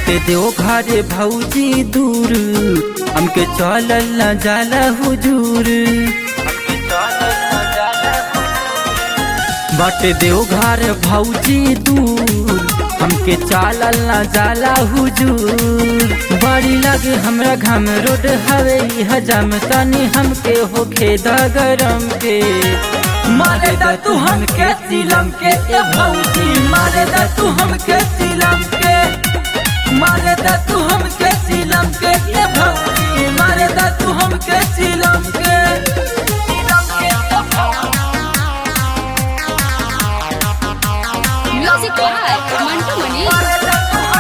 बाटे देव घरे भौजी दूर हमके चलल न जाला हुजूर बाटे देव घर भौजी दूर हमके चालल न जाला हुजूर बड़ी लगे हमरा घम रोड हवे हजम तनी हमके होखे द गरम के मारे दा तू हमके सीलम के ए भौजी मारे दा तू हमके सीलम के मारे दा तू हमके सीलम के ए भौजी मारे दा तू हमके सीलम के म्यूजिक बाय मंटू मनी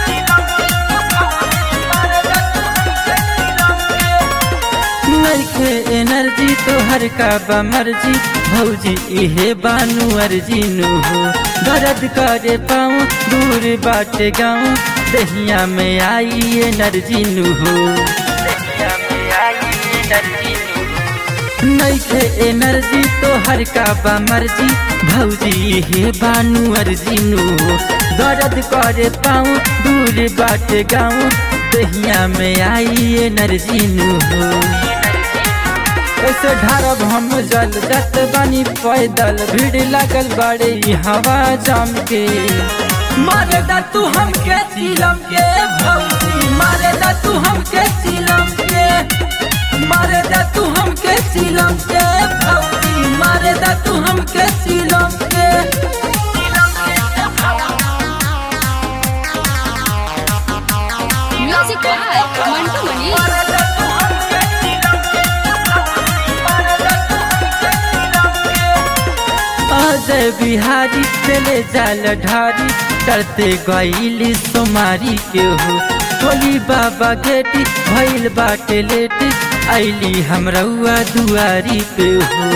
नइखे एनर्जी तोहर का बमर्जी भौजी इहे बानू अर्जी नु हो दर्द करे पाऊँ दूर बाटे गाँव दहिया में आई एनर्जी नु हो नइखे एनर्जी तोहर का बमर्जी भौजी इहे बानू अर्जी नु हो दर्द करे पाऊँ दूर बाटे गाँव दहिया में आई एनर्जी नु हो ऐसे ढारब हम जल जत बनी पैदल भीड़ लगल बड़े ई हवा जम के मारे दा तू हमके सीलम के भौजी मारे दा तू हमके सीलम के मारे दा तू हमके सीलम के भौजी मारे दा तू हमके सीलम के म्यूजिक बाय मंटू मनी अजय बिहारी चले जाल ढारी करते गईली सोमारी के हो टोली बाबा गेटी भइल बाटे लेट आईली हमरउआ दुआरी पे हो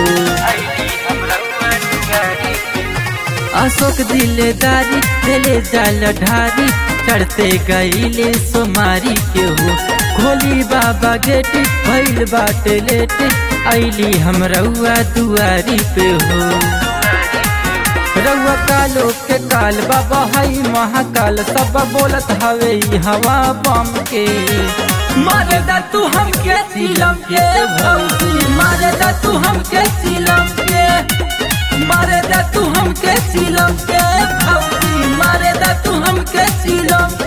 अशोक दिलेदारी चले जाल ढारी चढ़ते गईले सोमारी के हो खोली बाबा गेट भइल बाटे लेट आईली हमरउआ दुआरी पे हो रउआ कालो के काल बाबा हई महाकाल सब बोलत हवे ई हवा बम के मारे दा तू हमके सीलम के भौजी मारे दा तू हमके सीलम के मारे दा तू हमके सीलम के भौजी मारे दा तू हमके सीलम